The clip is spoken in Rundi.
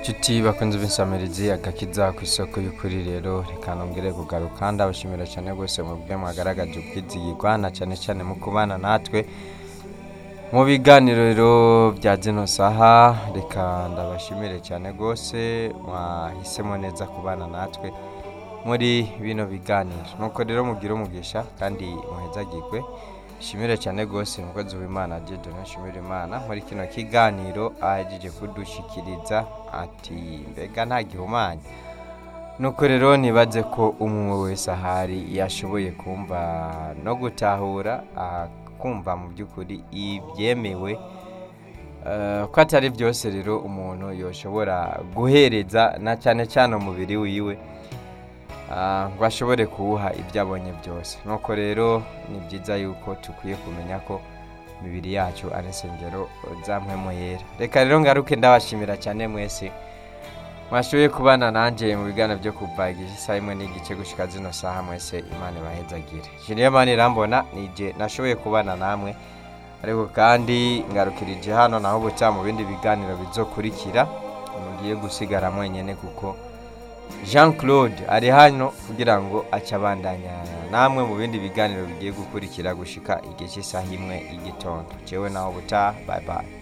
Nshuti bakunze b'insamirizi agakiza ku isoko y'ukuri rero reka nongere kugaruka ndabashimira cyane rwose mu bwe mwagaragaje ubwizigirwa na cyane cyane mu kubana natwe mu biganiro rero bya zino saha reka ndabashimire cyane rwose mwahisemo neza kubana natwe muri bino biganiro nuko rero mugire umugisha kandi muhezagirwe shimire cyane rwose umukozi w'imana jeje nashimira imana muri kino kiganiro ahejeje kudushikiriza ati mbega nta gihumanya nuko rero nibaze ko umwe wese ahari yashoboye kumva no gutahura kumva mu by'ukuri ibyemewe Eh, ko atari byose rero umuntu yoshobora guhereza na cyane cyane umubiri wiwe ah, ngo ashobore kuwuha ibyo abonye byose nuko rero ni byiza yuko dukwiye kumenya ko imibiri yacu ari insengero za mpwemu yera reka rero ngaruke ndabashimira cyane mwese mwashoboye kubana nanjye mu biganiro byo kuva isaha imwe n'igice gushyika zino saha mwese imana ibahezagire jiniyo mani irambona nije nashoboye kubana namwe ariko kandi ngarukirije hano naho bucya mu bindi biganiro bizokurikira mugiye gusigara mwenyine kuko jean claude ari hano kugira ngo ace abandanya namwe mu bindi biganiro bigiye gukurikira gushika igihe cy'isaha imwe y'igitondo jewe naho butaha bye bye